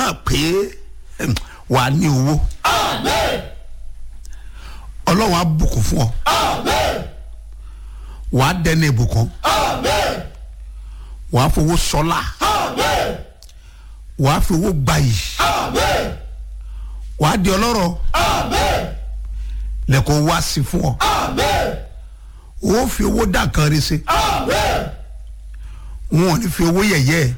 náà pé em, wàá ní owó ọlọ́run á bùkún fún ọ wàá dẹ́nu ìbùkún wàá fowó sọlá wàá fi owó gbayì wàá di ọlọ́rọ̀ lẹ́kọ̀ọ́ wá sí fún ọ wọ́n fi owó dá nǹkan rí sí wọn ò ní fi owó yẹ̀yẹ́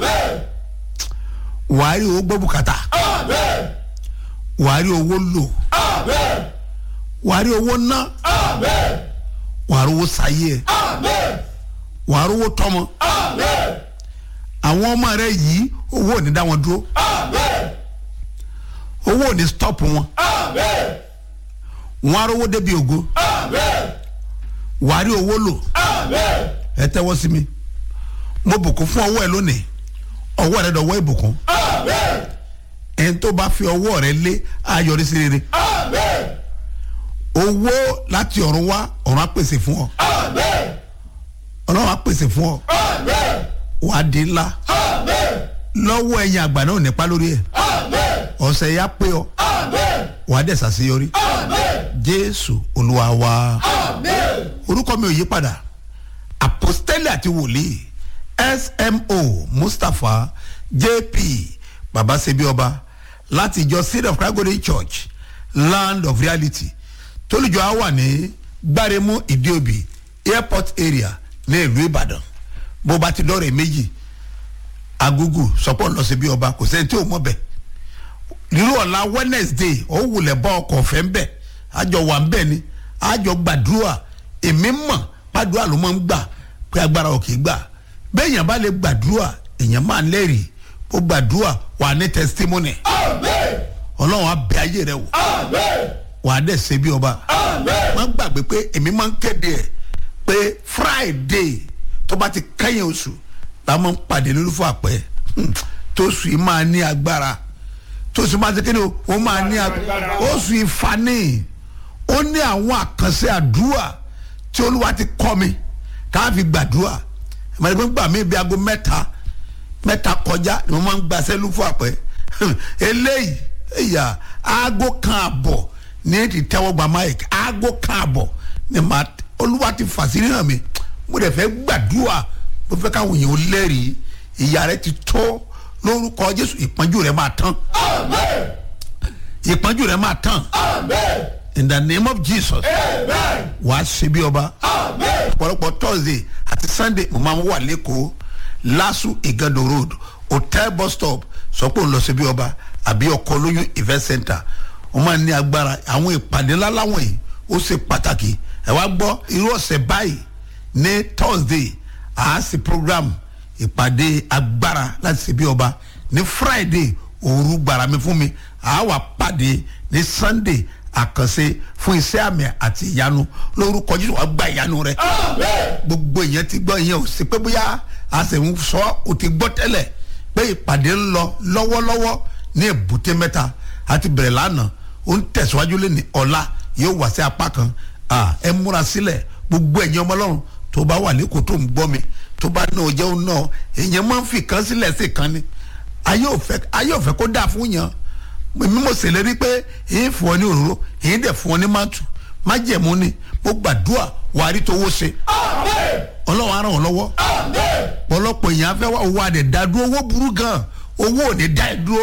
wàá rí owó gbọ́ bùkátà wàá rí owó lò wàá rí owó ná wàá rí owó sáyé wàá rí owó tọmọ àwọn ọmọ rẹ yìí owó ò ní dá wọn dúró owó ò ní stop wọn wọn á rówó débi ògo wàá rí owó lò ẹ tẹ́wọ́ sí mi mo bùkún fún ọwọ́ ẹ lónìí ọwọ́ rẹ dọ̀wọ́ ìbùkún ẹni tó bá fi ọwọ́ rẹ lé ayọ̀rí sí rere owó láti ọ̀run wá ọ̀run á pèsè fún ọ ọlọ́run á pèsè fún ọ wàá di ńlá lọ́wọ́ ẹ̀yìn àgbà náà ò nípa lórí ẹ̀ ọ̀sẹ̀ yá pé ọ wàá dẹ̀ sàṣeyọrí jésù olúwa wa orúkọ mi ò yí padà apostoli àti wòlíì smo mustapha jp babasebi ọba láti ìjọ seed of christ golden church land of reality tólùjọ á wà ní gbáremú ìdíòbí airport area ní ìlú ìbàdàn bó bá ti dọ́rẹ̀ méjì agugu sọpọ̀ lọ sí bí ọba kò sẹ́ni tí ò mọ̀ bẹ́ẹ̀ nírú ọ̀la wednesday ó wulẹ̀ bá ọkọ̀ ọ̀fẹ́ ń bẹ̀ àjọ wà ń bẹ̀ ni àjọ gbàdúrà èmi mọ̀ gbàdúrà ló máa ń gbà pé agbára ò kì í gbà bẹ́ẹ̀yàn bá lè gbàdúrà èèyàn máa ń lẹ́rìí ó gbàdúrà wà ní testimony ọlọ́run á bẹ ayé rẹ wò wà á dẹ̀ ṣe bí ọba wọ́n gbàgbé pé èmi máa ń kéde ẹ̀ pé friday tó bá ti kẹ́yìn oṣù la máa ń pàdé lólúfọ̀ àpẹ́ tóṣù yìí máa ní agbára tóṣù máa ti kéde o ó máa ní agbára oṣù ìfani ó ní àwọn àkànṣe àdúrà tí olúwa ti kọ́ mi ká fi gbàdúrà ìmọ̀lẹ́gbẹ́ gbà mí bí aago mẹ́ta mẹ́ta kọjá ni mo máa ń gba sẹ́lú fún àpẹ́ eléyìí ẹ̀yà aago kan àbọ̀ ní ti tẹ́wọ́ gba mike aago kan àbọ̀ ni màá olúwa ti fàṣírí hàn mi mo dẹ̀ fẹ́ gbàdúrà mo fẹ́ káwọn èèyàn ó lẹ́rìí ìyá rẹ ti tó lórúkọ jésù ìpọ́njú rẹ máa tán ìpọ́njú rẹ máa tán in the name of jesus wàá ṣe bí ọba ọ̀pọ̀lọpọ̀ thursday àti sunday mo máa ń wà lẹ́kọ̀ọ́ lasu igando road hotel bus stop sọ pé òun lọ sí bí ọba àbí ọkọ olóyún event center wọ́n máa ń ní agbára àwọn ìpàdé ńlá láwọn yìí ó ṣe pàtàkì ẹ wá gbọ́ irú ọ̀sẹ̀ báyìí ní thursday àá sí program ìpàdé agbára láti ṣe bí ọba ní friday òru gbàrà mi fún mi àá wà pàdé ní sunday àkànṣe fún iṣẹ́ àmì àti ìyanu lórúkọ jésù wàá gba ìyanu rẹ gbogbo èèyàn ti gbọ́ ìyẹn ò sí pé bóyá a sì ń sọ ò ti gbọ́ tẹ́lẹ̀ pé ìpàdé ń lọ lọ́wọ́lọ́wọ́ ní èbúté mẹ́ta àti bẹ̀rẹ̀ lánàá ó ń tẹ̀síwájú lé ní ọ̀la yóò wá sí apá kan ẹ múra sílẹ̀ gbogbo ẹ̀yin ọmọ ọlọ́run tó bá wà lẹ́kọ̀ọ́ tó ń gbọ́ mi tó bá náà jẹun náà èèyàn máa ń fi kan sílẹ̀ sí kan ni ayé ò fẹ́ kó dáa fún yàn mímú mo ṣèlérí pé èyí fún ọ ní òróró èyí dẹ̀ fún ọ ní mátù májẹ̀mú ni mo gbàdúrà wàá rí tówó ṣe ọlọ́run á ràn ọ́ lọ́wọ́ ọ̀pọ̀lọpọ̀ èèyàn fẹ́ wá owó adẹ̀ dá dúró owó burú gan owó ò ní dá ẹ dúró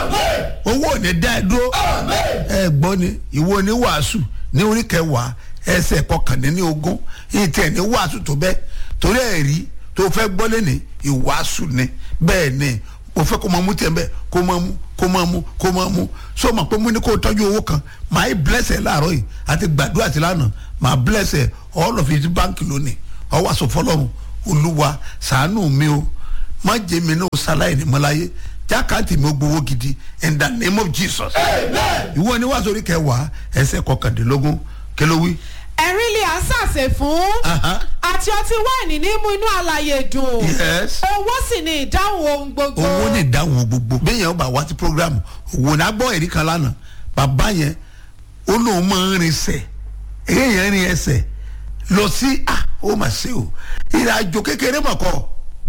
owó ò ní dá ẹ dúró ẹ gbọ́ ni ìwọ ní wàásù ní orí kẹwàá ẹsẹ̀ kọkànlélí ogún yìí tẹ̀ ní wàásù tó bẹ́ẹ̀ torí ẹ̀rí tó fẹ́ gbọ́ lẹ́ni ìwàásù ni bẹ́ẹ̀ ni mo fẹ́ kó máa mú tiẹ̀ bẹ́ẹ̀ kó máa mú kó máa mú kó máa mú so ma pé mo ní kó tọ́jú owó kan màá yí bless ẹ láàárọ̀ yìí àti gbàdúrà sí lánàá màá bless ẹ all of it báńkì lónìí ọwọ́ aṣọ fọlọ́run olúwa sàánù mi o má jẹ́ mi náà ṣaláì ní mọ́láyé jákàtì mi ó gbowó gidi in the name of jesus ìwọ ni wàá sórí kẹwàá ẹsẹ̀ kọkàndínlógún kí ló wí. ẹ̀rín lè à ń sàṣe fún àti ọtí wáìnì ní mú inú àlàyé dùn yes owó sì ni ìdáhùn ohun gbogbo. owó ní ìdáhùn gbogbo bẹ́ẹ̀ yẹn bá wá sí programu òwò náà gbọ́ ẹ̀rí kan lánàá bàbá yẹn ó lóun máa ń rin ẹsẹ̀ èyí yẹn rin ẹsẹ̀ lọ sí ah ó mà ṣe o ìrìn àjò kékeré mọ̀ kọ́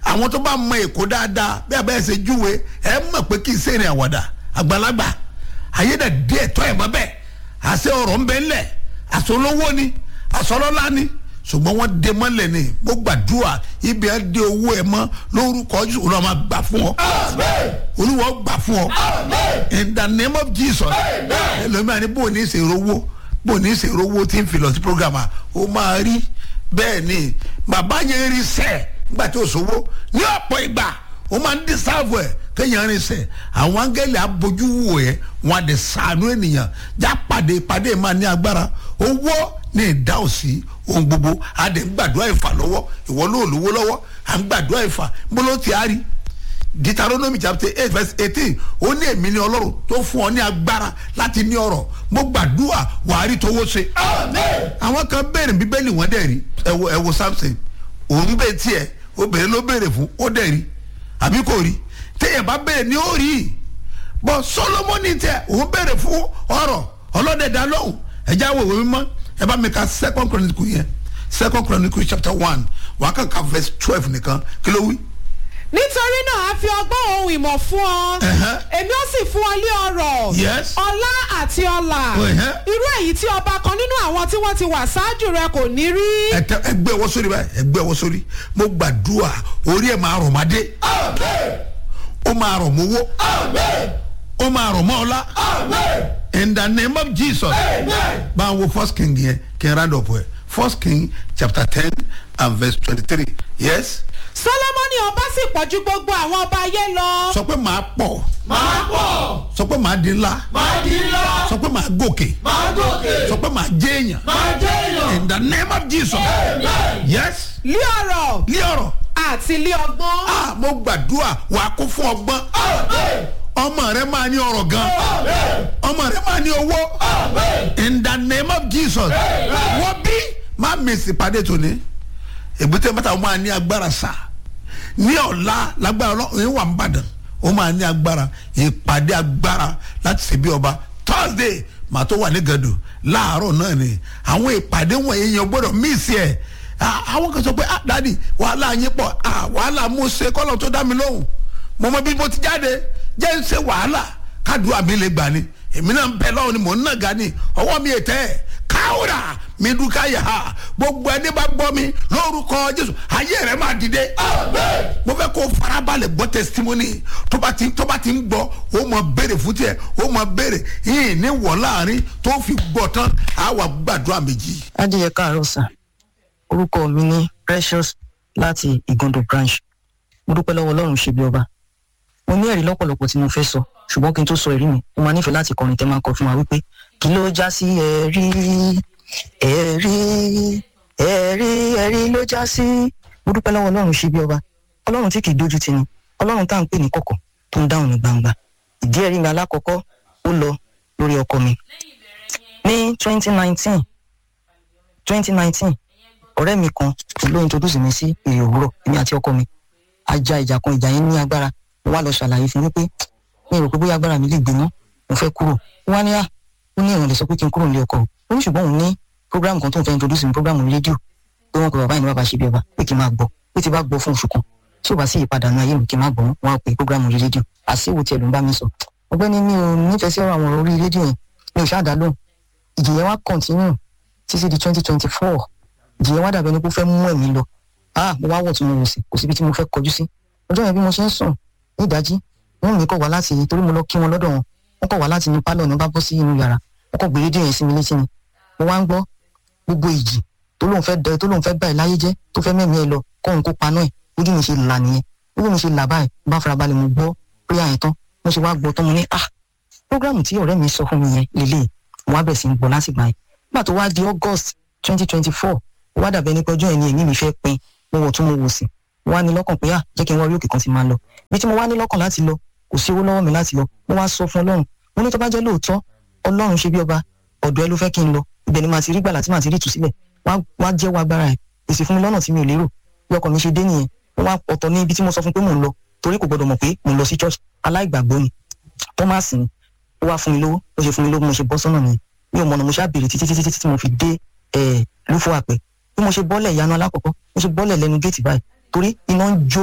àwọn tó bá mọ èkó dáadáa bí abẹ́rẹ́ ṣe júwe ẹ mọ̀ pé kì í ṣe ìrìn àwàdà àgbàlagbà ayédè díẹ̀ tọ́ ẹ̀ mọ́ bẹ́ẹ̀ àṣẹ ọ̀rọ̀ ń bẹ ńlẹ̀ àṣọ olówó ni àṣọ ọlọ́lá ni ṣùgbọ́n wọ́n dé mọ́lẹ̀ ni mo gbàdúrà ibi ẹ̀ dé owó ẹ̀ mọ́ lórúkọ jù olúwa máa gbà fún ọ olúwa gbà fún ọ in the name of jesus ẹlòmíràn ni bó o ní ṣe rówó bó o ní ṣe rówó tí ń fi lọ sí program à ó máa rí bẹ́ẹ̀ ni bàbá yẹn rí sẹ́ẹ̀ nígbà tí o sòwò ní ọ̀pọ̀ ìgbà o máa ń dísáàbù ẹ̀ kéèyàn rìn sẹ̀ àwọn áńgẹ́lì abojú wò ẹ́ wọn á dẹ̀ sànú ènìyàn já pàdé pàdé máa ní agbára owó ní ìdá òsì ohun gbogbo á dẹ̀ ń gbàdúrà ìfà lọ́wọ́ ìwọ ló lówó lọ́wọ́ à ń gbàdúrà ìfà mbóló ti á rí deuteronomy chapter eight verse eighteen ó ní èmi ní ọlọ́run tó fún ọ ní agbára láti ní ọrọ̀ mo gbàdúrà wàá rí tówó ṣe. àwọn kan béèrè bíbélì wọn dẹ̀ rí ẹ wo ẹ wo samson òun bẹ tiẹ̀ obìnrin ló béèrè fún ó dẹ̀ rí àbí kò rí téèyàn bá béèrè ní ó rí bọ́ solomoni tẹ òun béèrè fún ọrọ̀ ọlọ́dẹ̀dá lọ́hùn ẹ̀já wo ìwé mímọ́ ẹ bá mi ka second chronicle yẹn second chronicle chapter one wàá kàn ka verse twelve nìkan kí ló wí nítorí náà a fi ọgbọ́n ohun ìmọ̀ fún ọ Ẹ̀hẹ́. èmi ó sì fún ọ lé ọrọ̀ Yes. ọlá àti ọlà Ẹ̀hẹ́. irú èyí tí ọba kan nínú àwọn tí wọ́n ti wà ṣáájú rẹ kò ní rí ẹtẹ ẹgbẹ ọwọ sórí báyìí ẹgbẹ ọwọ sórí mo gbàdúrà orí ẹ máa rọ̀ mádé ó máa rọ̀ mọ́wó ó máa rọ̀ mọ́ ọlá in the name of jesus bá a wo first king yẹn kí n round up ẹ first king chapter ten and verse twenty-three yes solomoni ọba sì pọ̀ ju gbogbo àwọn ọba ayé lọ sọ pé màá pọ̀ máa pọ̀ sọ pé màá di ńlá máa di ńlá sọ pé màá gòkè máa gòkè sọ pé màá jẹ́ èèyàn máa jẹ́ èèyàn. in the name of jesus yes lé ọrọ̀ ní ọ̀rọ̀ àti lé ọgbọ́n ah mo gbàdúrà wàá kó fún ọgbọ́n ọmọ rẹ máa ní ọrọ̀ gan ọmọ rẹ máa ní owó in the name of jesus wọ́n bí má mèsì pàdé tòní èbúté mẹ́ta wọ́n máa ní agbára sá ní ọ̀la lágbára ọlọ́run wà ń bàdàn ó máa ní agbára ìpàdé agbára láti ṣe bí ọba thursday màá tó wà ní gàdù láàárọ̀ náà ni àwọn ìpàdé wọ̀nyí yẹn gbọ́dọ̀ mísì ẹ̀ Ah, àwọn kan sọ pé ah dadi wàhálà yín pọ̀ ah wàhálà mo ṣe kọ́lọ̀ tó dá mi lóhùn mo mọ bí mo ti jáde jẹ́ ń ṣe wàhálà kádùá mi lè gbà ni èmi náà ń bẹ lọ́wọ́ ni mò ń nàga ni ọwọ́ mi ètẹ́ ẹ̀ káwùrà mi dúkà yà á gbogbo ẹni bá gbọ́ mi lórúkọ jésù ayé rẹ̀ máa dìde mo fẹ́ kó farabalẹ̀ gbọ́ testimony tó bá ti tó bá ti ń gbọ́ ó mọ béèrè fún tiẹ̀ ó mọ béèrè yìí ní wọ̀ láàrin tó fi gbọ́ tán á wà gbàdúrà méjì. adìyẹ káàárọ̀ sà orúkọ mi ní precious láti ìgàndò branch mo dúpẹ́ lọ́wọ́ ọlọ́run ṣe bí ọba mo ní ẹ̀rí lọ́pọ̀lọpọ̀ tí mo fẹ́ sọ ṣùgbọ́n kí n tó sọ ẹ̀rí mi mo máa nífẹ̀ẹ́ láti kọrin tẹ́ máa kọ fún wa wípé kí ló já sí ẹ̀rí ẹ̀rí ẹ̀rí ẹ̀rí ló já sí mo dúpẹ́ lọ́wọ́ ọlọ́run ṣe bí ọba ọlọ́run tí kì í dójú tì ní ọlọ́run tá à ń pè ní kọ̀kọ̀ tó ń dáhùn ní gbangba ìdí ẹ̀rí mi alákọ̀ọ́kọ́ ó lọ lórí ọkọ mi ní twenty nineteen twenty nineteen ọ̀rẹ́ mi kan ló introduce mi sí èrè òwúrọ̀ èmi àti ọkọ mi a ja ìjà kan ìjà yẹn ní agbára mo wá lọ ṣàlàyé fún wípé mi ò rò pé bóyá agbára mi lè gbé mọ́ mo fẹ́ kúrò ó wá ní à ó ní ìrànlẹ̀ sọ pé kí n kúrò nílé ọkọ ó ní ṣùgbọ́n òun ní program kan tó ń fẹ́ introduce mi program rédíò pé wọ́n pe bàbá yìí ní bàbá ṣe bí ọba pé kí n máa gbọ́ pé tí bá gbọ́ fún oṣù kan tí ò bá sí ìpadà nu ayé mi kí n máa gbọ́ wọn á pe program orí rédíò àṣìwò tiẹ̀ ló ń bá mi sọ ọgbẹ́ni mi ò nífẹ̀ẹ́ sí ọ̀rọ̀ àwọn orí rédíò yẹn mi ò ṣáà dá lóhùn ìjìyẹn wá continue títí di twenty twenty four ìjìyẹn wá dàbí ẹni pé ó fẹ́ mú ẹ̀mí lọ ah mo wá wọ̀ tí mo wò sí kò síbi tí mo fẹ́ kọjú sí ọjọ́ yẹn bí mo ṣe ń sùn ní ìdájí wọ́n mi kọ̀ wá láti torí mo lọ kí wọn lọ́dọ̀ wọn wọ́n kọ̀ wá láti inú pálọ̀ ní bá bọ́ sí inú yàrá wọ́n kọ̀ gbé rédíò yẹn sí mi létí ni mo wá ń gbọ́ gbogbo ìjì tó lóun fẹ́ dẹ tó lóun fẹ́ báyìí láyé jẹ́ tó fẹ́ mẹ́mí ẹ lọ kóun kó paná ẹ̀ ojú mi ṣe là nìyẹn ojú mi ṣe là báyìí mo bá farabalẹ̀ mo gbọ́ prayer yẹn tán mo ṣe wá gbọ́ tán mo ní ah program tí ọ̀rẹ́ mi sọ fún mi yẹn lélẹ̀ mo wá bẹ̀ sí ń gbọ́ lásìgbà yẹn nígbà tó wá di august twenty twenty four ó wá dàbẹ́ nípa ọjọ́ yẹn ni èmi mi fẹ́ pin mo wọ̀ tún mo wò sí mo wá ní lọ́kàn pé à jẹ́ kí n wá orí òkè kan ti máa lọ bí tí mo wá ní lọ́kàn láti lọ kò sí owó lọ́wọ́ mi láti lọ mo wá sọ fún ọlọ́run mo ní tó bá jẹ́ lóòótọ́ ọlọ́run ṣe bí ọba ọ̀dọ̀ ẹ ló fẹ́ kí n lọ ibẹ̀ ni màá ti rí gbàlà tí màá ti rí ìtúsílẹ̀ wá jẹ́ wá agbára ẹ̀ èsì fún mi lọ́nà tí mi ò lérò bí ọkọ̀ mi ṣe dé nìyẹn mo wá ọ̀tọ̀ ní ibi tí mo sọ fún pé mò ń lọ torí kò gbọdọ̀ mọ̀ pé mò ń lọ sí church aláìgbàgbọ́ ni thomas ni ó wá fún mi lówó ó ṣe fún mi lówó mo ṣe bọ́ sọ́nà nìyẹn mi ò mọ̀nà mo ṣáà béèrè títí títí títí tí mo fi dé ẹ̀ lúfọ́ àpẹ bí mo ṣe bọ́lẹ̀ ìyanu alákọ̀ọ́kọ́ mo ṣe bọ́lẹ̀ lẹ́nu géètì báyìí torí iná ń jó mi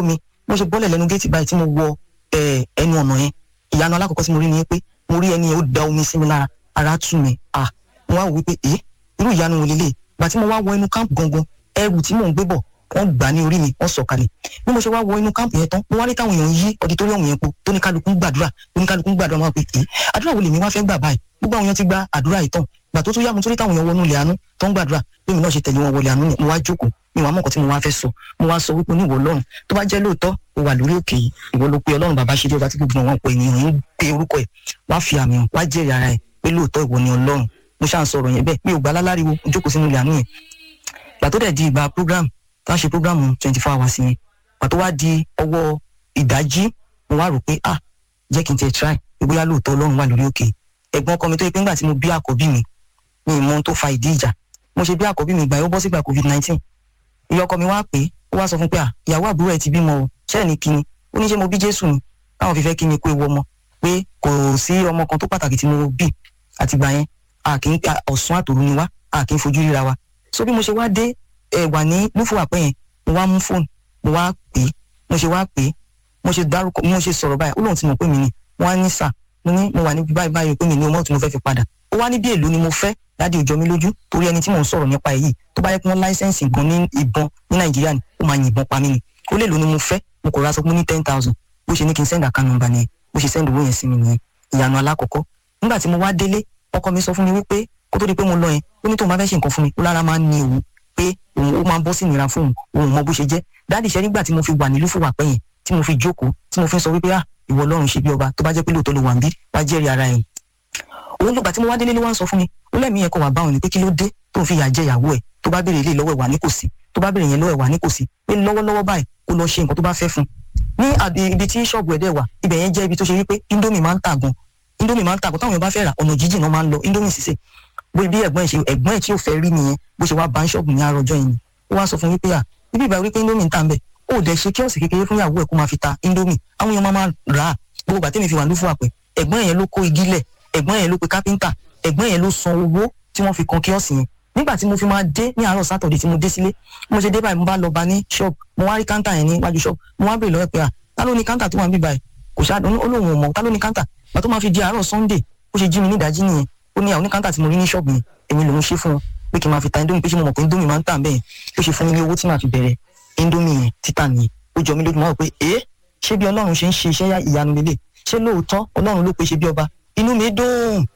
mo ṣe bọ́lẹ̀ lẹ́nu géètì báyìí tí mo wọ eh, ẹnu ọ̀nà yẹn ìyanu alákọ̀ọ́kọ́ tí mo rí ni pé mo rí ẹni yẹn ó da omi sí mi lára ara tù mí ah mo wá wò wípé ẹ irú ìyanu wo lélẹ̀ gbà tí mo wá wọ inú káàmpù gangan ẹrù tí mò ń gbé bọ̀ wọ́n gbà ní orí mi wọ́n sọ̀kalẹ̀ bí mo ṣe wá wọ inú káàmpù yẹn tán mo wá rí táwọn èèyàn yí ọdítọ́ríọ̀mù yẹn po tó ní kálukú ń gbàdúrà tó ní kálukú ń gbàdúrà máa pè é àdúrà wo lèmi wá fẹ́ gbà báyìí gbogbo àwọn èèyàn ti gba àdúrà yìí tán gbà tó tún yá mo tó rí táwọn èèyàn wọnú ilẹ̀ àánú tó ń gbàdúrà bí mi náà ṣe tẹ̀lé wọn wọlé àánú ni mo wá jókòó mi wàá mọ̀ nǹkan tí mo wá fẹ́ sọ mo wá sọ wípé oníwọ̀ ọlọ́run tó bá jẹ́ lóòótọ́ o wà lórí òkè yìí ìwọ ló pe ọlọ́run bàbá ṣe dé ọba tí gbogbo àwọn ọ̀pọ̀ ènìyàn ń pe orúkọ ẹ̀ wá fi àmì hàn wá jẹ́rìí ara ẹ̀ pé lóòótọ́ ìwọ ni ọlọ́run mo ṣáà ń sọ̀rọ̀ yẹn bẹ́ẹ̀ mi ò gbà láláriwo mo jókòó sínú ilẹ̀ àánú yẹn gbà tó dẹ̀ di ìgbà program tá a ṣe program twenty four hours yẹn gbà tó wá di ọwọ́ ìdájí mo wá rò pé ah jẹ́ kí n tiẹ̀ try pé bóyá lóòótọ́ ọlọ́run wà lórí òkè ẹ̀gbọ́n ọkọ mi tó yẹ pé ńgbà tí mo bí àkọ́bí mi mi ì mọ ohun tó fa ìdí ìjà mo ṣe bí àkọ́bí mi gbà yóò bọ́ sígbà covid nineteen ìyá ọkọ mi wá pé ó wá sọ fún pé à ìyàwó àbúrò ẹ ti bímọ o ṣẹ́ẹ̀ ní kíni ó ní ṣé mo bí jésù ni táwọn fi fẹ́ kí mi kó ewu ọmọ pé kò sí ọmọ kan tó pàtàkì tí mo bí àtìgbà yẹn a kì í ọ̀sán àtòru ni wá a kì í fojú ríra wa so bí mo ṣe wá dé ẹ wà ní lúfù àpẹ yẹn mo wá mú fóònù mo wá pè é mo ṣe wá pè é mo ṣe dárúkọ mo ṣe sọ̀rọ̀ báyìí ó lóun ti mọ̀ pé mi ni wọ́n á ní sà mo ní mo wà níbi báyìí báyìí pé mi ní ọmọ tí mo fẹ́ fi padà ó wá ní bí èlò ni mo fẹ́ dáàdi òjò mi lójú torí ẹni tí mò ń sọ̀rọ̀ nípa èyí tó bá yẹ kí wọ́n láísẹ̀nsì gan ní ìbọn ní nàìjíríà ni ó máa yìnbọn pa mí ni ó lè lò ní mo fẹ́ mo kò ra sọ pé ní ten thousand bó ṣe ní kí n send account number nìyẹn bó ṣe send owó yẹn sí mi nìyẹn ìyanu alákọ̀ọ́kọ́ nígbà tí mo wá délé ọkọ mi sọ fún mi wípé kó tó di pé mo lọ yẹn ó ní tóun bá fẹ́ ṣe nǹkan fún mi ó lára máa ń ní òun pé òun ó máa ń bọ́ sí ìnira fún òun òun mọ bó ṣe jẹ́ dáàdi ṣe nígbà tí mo fi wà nílùú fún wàpẹ́ yẹn tí mo fi jókòó tí mo fi sọ wípé ah ìwọ ọlọ́run ṣe bí ọba tó bá jẹ́ pé lóòótọ́ ló wà ń bí wá jẹ́rìí ara ẹ̀ òun lọ́gbà tí mo wá délé ló wá ń sọ fún mi ó lẹ́mìí yẹn kọ́ wà báwọn ni pé kí ló dé tó ń fi yà jẹ ìyàwó ẹ̀ tó bá béèrè ilé lọ́wọ́ ẹ̀ wà ní kò sí tó bá béèrè yẹn lọ́wọ́ ẹ̀ wà ní kò sí pé lọ́wọ́lọ́wọ́ báyìí kó lọ ṣe nǹkan tó bá fẹ́ fún ní ibi tí ṣọ́ọ̀bù ẹ̀ dẹ̀ wà ibẹ̀ yẹn jẹ́ ibi tó ṣe wípé indomie máa ń tà gan indomie máa ń tà gan táwọn èèyàn bá fẹ́ rà ọ̀nà jíjìn náà máa ń lọ indomie sísè bó ibi ẹ̀gbọ́n ẹ̀ ṣe ẹ̀gbọ́n ẹ̀ tí ò fẹ́ rí nìyẹn bó ṣe wá bá ń ṣọ́ọ̀bù ní àròjọ yẹn ó wá sọ fún wípé à ibi ìbá wípé indomie ń tà ń bẹ̀ ó dẹ̀ ṣe kíọ̀sì kékeré fún ìyàwó ẹ̀ kó máa fi ta indomie àwọn èèyàn máa máa rà á gbogbo bàtẹ́mi fi wà lófù àpẹ ẹ̀gbọ́n yẹn ló kó igi lẹ̀ ẹ̀gbọ́n yẹn ló pe kápẹ́ńtà ẹ̀gbọ́n yẹn ló san owó tí wọ́n fi kan kíọ̀sì yẹn nígbà tí mo fi máa dé ní àárọ̀ sátọ̀dẹ̀ tí mo dé sílé mo ṣe dé báyìí mo bá lọ bá ní ṣọ́ọ̀bù mo wá rí káńtà yẹn níwájú ṣọ́ọ̀bù mo wá bèèrè lọ́wọ́ pé à ta ló ní káńtà tó wà níbí báyìí kò ṣáà ó lóun ò mọ̀ ta ló ní káńtà gbà tó máa fi di àárọ̀ sunday ó ṣe jí mi ní ìdájí nìyẹn ó ní àwọn ní káńtà tí mo rí ní ṣọ́ọ̀bù yẹn èmi lòún ṣe fún wọn pé kí n máa fi ta indomie pé ṣé mo mọ̀ pé indomie máa ń tà bẹ́ẹ̀ ó ṣe fún mi ní owó tí màá fi bẹ̀rẹ̀ indomie yẹn títà nìyẹn ó jọ mí lójú mọ́ pé ẹ́ ṣé bí ọlọ́run ṣe ń ṣe iṣẹ́ ìyanu lélẹ̀ ṣé lóòótọ́ ọlọ́run ló pe ṣe bí ọba inú mi dùn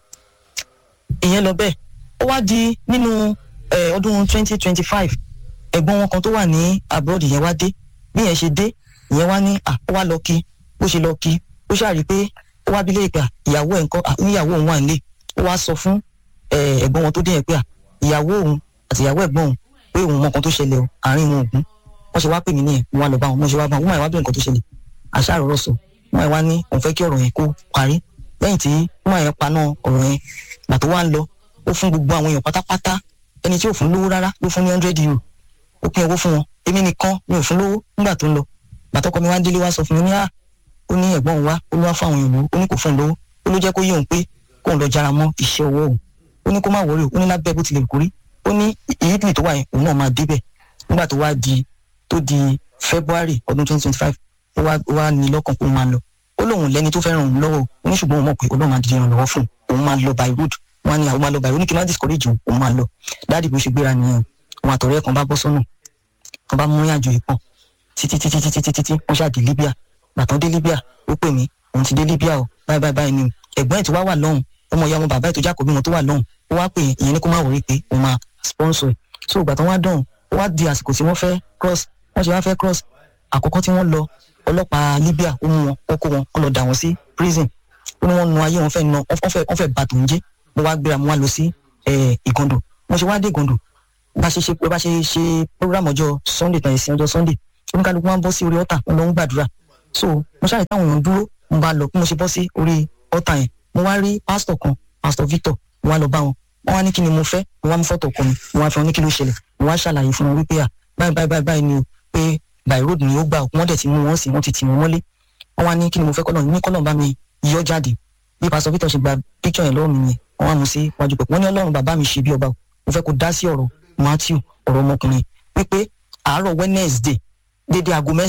ìyẹn lọ bẹ́ẹ̀ ó wá di nínú ọdún twenty twenty five ẹ̀gbọ́n wọn kan tó wà ní abroad yẹn wá dé bí yẹn ṣe dé ìyẹn wá ní à ó wá lọ kí bó ṣe lọ kí ó ṣàrí pé ó wá bílé ìpè ìyàwó ẹ̀ ńkọ́ oníyàwó òun wà nílé ó wá sọ fún ẹ̀gbọ́n wọn tó dé yẹn pé ìyàwó òun àti ìyàwó ẹ̀gbọ́n òun pé òun mọ nǹkan tó ṣẹlẹ̀ o àárín wọn ògún wọ́n ṣe wá pè mí nìyẹn mo wá lọ bá wọn mo ṣe wá bá wọn wọ́n máa wá bẹ̀rẹ̀ nǹkan tó ṣẹlẹ̀ àṣà àròrọ̀ sọ wọ́n wá ní òun fẹ́ kí ọ̀rọ̀ yẹn kó parí lẹ́yìn tí wọ́n yẹn paná ọ̀rọ̀ yẹn gbà tó wá ń lọ ó fún gbogbo àwọn èèyàn pátápátá ẹni tí ò fún lówó rárá ló fún ní hundred euro ó pín owó fún wọn èmi nìkan mi ò fún lówó nígbà tó ń lọ bàtọ́kọ mi wá délé wá sọ fún mi ní à ó ní ẹ̀gbọ́n òun wá ó ló wá fún àwọn èèyàn lówó ó ní kò fún un lówó ó ló jẹ́ kó yé òun pé kóun lọ jára mọ́ iṣẹ́ ọwọ́ òun ó ní kó má wọrí ó ní lábẹ́ bó tilẹ̀ kórí ó ní ìyípìlì tó wà yẹn òun náà máa débẹ̀ nígbà tó wá di tó di february ọdún twenty twenty five ó wá ó wá ní lọ́kàn pé òun máa lọ ó lóun lẹ́ni tó fẹ́ràn òun lọ́wọ́ ó ní ṣùgbọ́n òun mọ̀ pé ọlọ́run máa dìde ìrànlọ́wọ́ fún òun máa lọ by road wọn ní àwọn máa lọ by road ní kí n má discourage òun òun máa lọ dáàdì bó ṣe gbéra nìyẹn òun àtọ̀rẹ́ kan bá bọ́ sọ́nà kan bá mú ìrìnàjò yìí pọ̀ títí títí títí títí títí wọ́n ṣáà dé libya gbàtàn dé libya ó pè mí òun ti dé libya o báyìí báyìí báyìí ni o ẹ̀gbọ́n ẹ̀ tó wá wà lọ́hùn ọmọ ìyá ọmọ bàbá ẹ̀ tó jákòó wọn tó wà lọ́hùn ó wá pè ìyẹn ní kó má wọrí pé òun máa sponsor ẹ̀ so ìgbà tán wá dọ̀hùn ó wá di àsìkò tí wọ́n fẹ́ cross wọ́n ṣe wá fẹ́ cross àkọ́kọ́ tí wọ́n lọ ọlọ́pàá libya ó mú wọn ó kó wọn ó lọ dà wọ́n sí prison ó ní wọ́n nu ayé wọn fẹ́ na wọ́n fẹ́ wọ́n fẹ́ bà tòun jẹ́ mo wá gbéra mo wá lọ sí ìgàndò mo ṣe wá dé ìgàndò bá ṣe ṣe bá ṣe ṣe program ọjọ́ sunday tàn ìsìn ọjọ́ sunday oníkálukú máa ń bọ́ sí orí ọ̀tà wọn lọ ń gbàdúrà so mo ṣáà táwọn èèyàn dúró mo bá lọ bí mo ṣe bọ́ sí orí ọ̀tà yẹn mo wá rí pásítọ̀ kan pásítọ̀ victor mo wá lọ bá wọn wọn wá ní kí ni mo fẹ́ mo wá mú fọ́tò ọkọ mi mo wá fi wọn ní kí ló ṣẹlẹ̀ mo wá ṣàlàyé fún wọn wípé à báyìí báyìí báyìí báyìí ni o pé by road ni ó gbà wọ́n dẹ̀ ti mú wọn sí wọ́n ti tì wọ́n mọ́lé wọ́n wá ní kí ni mo fẹ́ kọ́lọ̀ ní kọ́lọ̀ bá mi yọ jáde bí pásítọ̀ victor ṣe gba picture yẹn lọ́wọ́ mi yẹn wọ́n wá mú sí wájú pẹ̀ wọ́n ní ọlọ́run bàbá mi ṣe bí ọba mo fẹ́ kó dá sí ọ̀rọ̀ matthew ọ̀rọ̀ ọmọkùnrin wípé àárọ̀ wednesday dédé aago mẹ́sàn-án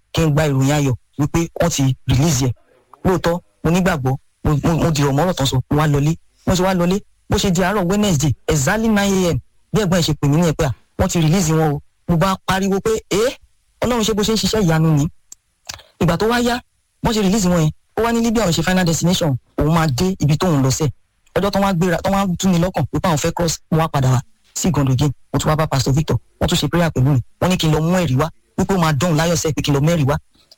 kí n gba ìròyìn ayọ̀ wípé wọ́n ti release ẹ̀ lóòótọ́ mo nígbàgbọ́ mo mo- mo dìrọ̀ mọ́rọ̀ tán sọ mo wá lọlé mo ṣe wá lọlé bó ṣe di àárọ̀ wednesday exactly nine a.m. bí ẹ̀gbọ́n ẹ̀ ṣe pè mí ní ẹ̀ pé à wọ́n ti release wọn o mo bá pariwo pé ẹ́ ọlọ́run ṣe bó ṣe ń ṣiṣẹ́ ìyanu ni ìgbà tó wá yá wọ́n ṣe release wọn yẹn ó wá ní libya òun ṣe final destination òun máa dé ibi tóun lọ sẹ́ẹ̀ ọjọ́ tó wá gbéra tó wá tún ní lọ́kàn wípé àwọn fẹ́ cross mo wá padà wá sí ìgànnì again mo tún wá bá pastor victor wọ́n tún ṣe prayer pẹ̀lú mi wọ́n ní kí n lọ mú ẹ̀rí wá wípé ó máa dán láyọ̀ sẹ́ẹ̀ pé kí n lọ mẹ́rìí wá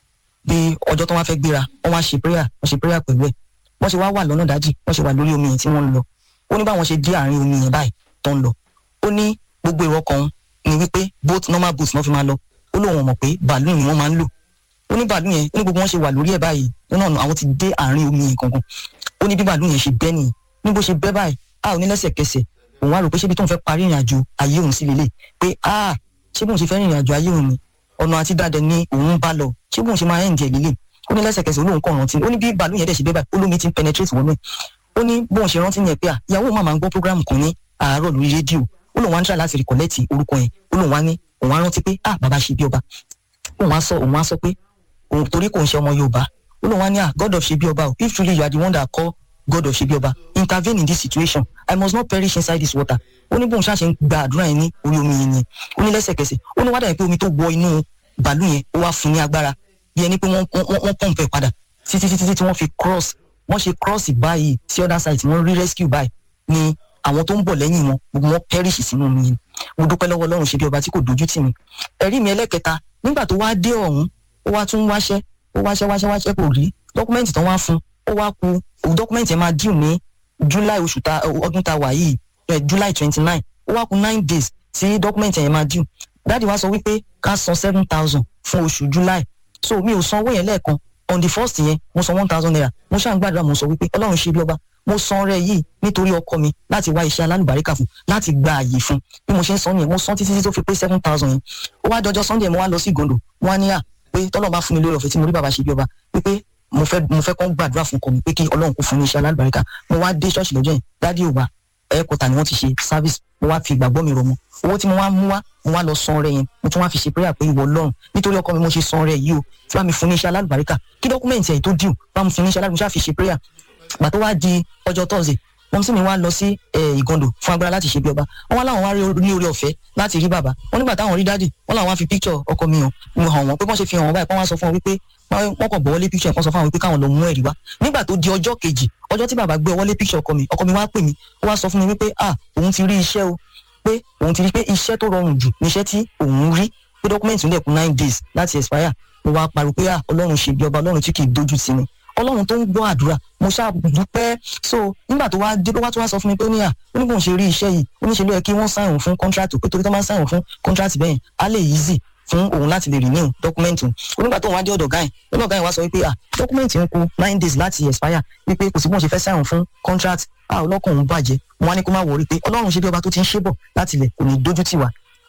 bí ọjọ́ tó wá fẹ́ gbéra wọ́n wá ṣe prayer wọ́n ṣe prayer pẹ̀lú ẹ̀ wọ́n ṣe wá wà lọ́nà dájì wọ́n ṣe wà lórí omi yẹn tí wọ́n ń lọ ó ní báwọn ṣe dé àárín omi yẹn báyìí tó ń lọ ó ní gbogbo èrò ọkàn òun ni wípé boat normal boat náà fi máa lọ ó lóun mọ̀ pé bàálù ni wọ́n máa ń lò ó ní bàálù yẹn ó ní gbogbo wọn ṣe wà lórí ẹ̀ báyìí ó náà àwọn ti dé àárín omi yẹn gangan ó ní bí bàálù yẹn ṣe bẹ́ nìyẹn ní bó ṣe bẹ́ báyìí a ò ní lẹ́sẹ̀kẹsẹ̀ òun á rò pé ṣébi tóun fẹ́ parí ìrìn àjò ayé òun sí lélẹ̀ pé a ṣé bóun ṣe fẹ́ rìnrìn àjò ayé òun ni ọ̀nà àti dáadẹ ní òun bá lọ ṣé bóun ṣe máa ń jẹ lélẹ̀ ó ní lẹ́sẹ̀kẹsẹ̀ olóhùn kàn rántí ó ní bí bàálù yẹn dẹ̀ ṣe bẹ́ báyìí olómi ti ń penetrate wọnú ẹ̀ ó ní bóun ṣe rántí yẹn pé à ìyàwó òun máa ń gbọ́ program kan ní àárọ̀ lórí rédíò ó lóun wá ń try láti recollect orúkọ yẹn ó lóun wá ní òun á rántí pé ah bàbá ṣe bí ọba òun á sọ òun á sọ pé òun torí kò ń ṣe ọmọ yorùbá ó lóun wá ní ah god of ṣe bí ọba o if truly you are the one that call god of ṣe bí ọba intervene in this situation i must not perish inside this water ó ní bóun ṣáṣe ń gba àdúrà yẹn ní orí omi yẹn ni ó ní lẹ́sẹ̀kẹsẹ̀ ó ní wá dàbí pé omi tó wọ inú bàálù yẹn ó wá fún ní agbára bí ẹni pé wọ́n wọ́n wọ́n pọ̀npẹ́ padà títí títí tí wọ́n fi cross wọ́n ṣe cross báyìí sí other side tí wọ́n rí rescue báyìí ni àwọn tó ń bọ̀ lẹ́yìn wọn gbogbo wọn perish sínú omi yẹn mo dúpẹ́ lọ́wọ́ ọlọ́run ṣe bí ọba tí kò dojú tì mí ẹ̀rí mi ẹlẹ́kẹta nígbà tó wá dé ọ̀hún ó wá tún wáṣẹ́ ó wáṣẹ́ wáṣẹ́ wáṣẹ́ kò rí dọ́kúmẹ́ǹtì tán wá fún ó wá ku òun dọ́kúmẹ́ǹtì yẹn máa dìú ní july oṣù ta ọdún ta wà yìí eh, july twenty nine ó wá ku nine days tí dọ́kúmẹ́ǹtì yẹn máa dìú dáàdi wá sọ wípé ká san seven thousand fún oṣù july so mi ò san owó yẹn lẹ́ẹ̀kan on the first yẹn mo san one thousand naira mo ṣáà ń gbàdúrà mo sọ wípé ọlọ́run ṣe bí ọba mo san ọrẹ yìí nítorí ọkọ mi láti wá iṣẹ́ alálùbáríkà fún láti gba àyè fún bí mo ṣe ń san nìyẹn mo san títí tí tó fi pé seven thousand yẹn ó wá dọjọ́ sunday mo wá lọ sí ìgòndò wọn á ní à pé tọ́lọ́ bá fún mi lórí ọ̀fẹ́ tí mo rí bàbá ṣe bí ọba wípé mo fẹ́ mo fẹ́ kọ́ gbàdúrà fún ọkọ mi pé kí ọlọ́run kó fún mi iṣẹ́ alálùbáríkà mo wá dé ṣọ́ọ̀ṣì lọ́jọ́ yẹn dádì ò wá ẹ̀ẹ́kọ̀tà ni wọ́n ti ṣe service mo wá fi ìgbàgbọ́ mi rọ̀ mọ́ owó tí mo wá mú wá mo wá lọ san ọrẹ yẹn mo tún wá fi ṣe prayer pé ìwọ ọlọ́run nítorí ọkọ mi mo ṣe san ọrẹ yìí o tí wàá mi fún ní iṣẹ́ alálùbáríkà kí dọ́kúmẹ̀ntì ẹ̀ tó dìú bá mi fún ní iṣẹ́ alálùbáríkà fi ṣe prayer gbà tó wá di ọjọ́ tọ́sí wọn sì mi wá lọ sí ìgàndò fún agbára láti ṣe bí ọba wọn wá láwọn wá rí ní orí ọ̀fẹ́ láti rí bàbá wọn nígbà táwọn rí dáàdì wọn làwọn wá fi picture ọkọ mi hàn mi hàn wọn pé wọn ṣe fi hàn wọn báyìí pé wọn sọ fún wọn wípé wọn kàn gbọ́ wọlé picture kan sọ fún àwọn wípé káwọn lọ mú ẹ̀rí wá nígbà tó di ọjọ́ kejì ọjọ́ tí bàbá gbé wọlé picture ọkọ mi ọkọ mi wá pè mí ó wá sọ fún mi wípé ah òun ti rí iṣẹ́ o pé òun ti rí pé iṣẹ́ tó rọrùn jù níṣẹ́ tí òun rí pé dọ́kúmẹ̀ntì ń dẹ̀kun nine days láti expire mo wá pariwo pé ah ọlọ́run ṣe bí ọba ọlọ́run tí kì í dojú tì mí ọlọ́run tó ń gbọ́ àdúrà mo ṣàdúpẹ́ so nígbà tó wá dé tó wá tó wá sọ fún mi pé ó ní à ó ní bóun ṣe rí iṣẹ́ yìí ó ní ṣe ló yẹ kí wọ́n sáyìn fún contract pé torí tó máa ń sáyìn fún contract bẹ́ẹ̀ á lè easy fún òun láti lè renew document òun onígbà tó wọn á dé ọ̀dọ̀ gáyìn lọ́dọ̀ gáyìn wá sọ wípé ah document ń kù nine days láti expire wípé kò sí bóun ṣe fẹ́ sáyìn fún contract ah ọlọ́kàn òun bàjẹ́ wọn á ní kó má wọrí pé ọlọ́run ṣe bí ọba tó ti ń ṣe bọ̀ láti ilẹ̀ kò ní dójú tì wá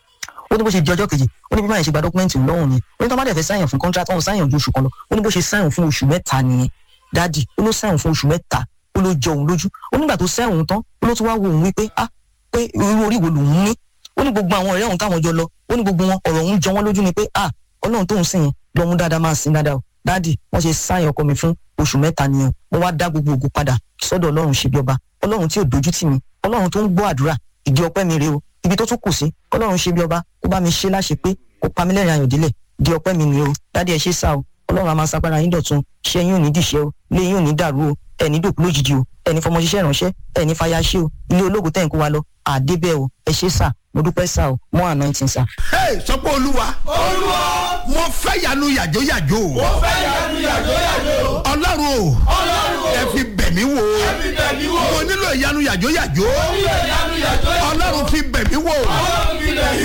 ó ní bó ṣe di ọjọ́ kejì ó ní bí báyìí ṣe gba dọ́kúmẹ́ǹtì lọ́hùn ni ó ní tó má dẹ̀ fẹ́ sáyìn fún contract wọn sáyìn ju oṣù kan lọ ó ní bó ṣe sáyìn fún oṣù mẹ́ta nìyẹn dáàdì ó ló sáyìn fún oṣù mẹ́ta ó ló jọ òun lójú ó nígbà tó sáyìn òun tán ó ló tún wá wo òun wípé ah pé irú orí wo lòun ní ó ní gbogbo àwọn ọ̀rẹ́ òun táwọn jọ lọ ó ní gbogbo wọn ọ̀rọ̀ òun jọ wọ́n lójú ni pé ah ọlọ́run tóun sìn yẹn lọ́mú dáadáa máa sìn dáadáa o dáàdì wọ́n ṣe sáyìn ọkọ mi fún oṣù mẹ́ta nìyẹn mo wá dá gbogbo ògo padà sọ́dọ̀ ọlọ́run ṣe bí ọba ọlọ́run tí ò dojú tì mí ọlọ́run tó ń gbọ́ àdúrà ìdí ọpẹ́ mi rèé o ibi tó tún kù sí ọlọ́run ṣe bí ọba ó bá mi ṣe láṣẹ pé kó pa mí lẹ́rìn ayọ̀ délẹ̀ di ọpẹ́ mi nìyẹn o dáàdì ẹ ṣe sá o ọlọ́run a máa sagbára yín dọ̀tun ṣé yín ò ní dìṣẹ́ o lé yín ò ní dàrú o ẹni dòkú lójijì o ẹni fọmọ ṣiṣẹ́ ìránṣẹ́ ẹni fàyà ṣe o ilé ológun tẹ̀ ń kó wa lọ àdébẹ̀ o ẹ ṣe sá mo dúpẹ́ sá o mọ́ anointing sá. Hey, sọ pé olúwa olúwa mo fẹ́ yanu yàjóyàjó mo fẹ́ yanu yàjóyàjó ọlọ́run o ọlọ́run o ẹ fi bẹ̀ mí wò ẹbí bẹ̀mí wò mo nílò ìyanu yàjóyàjó orí ẹ̀yanu yàjóyàjó ọlọ́run fi bẹ̀ mí wò ọlọ́run fi bẹ̀mí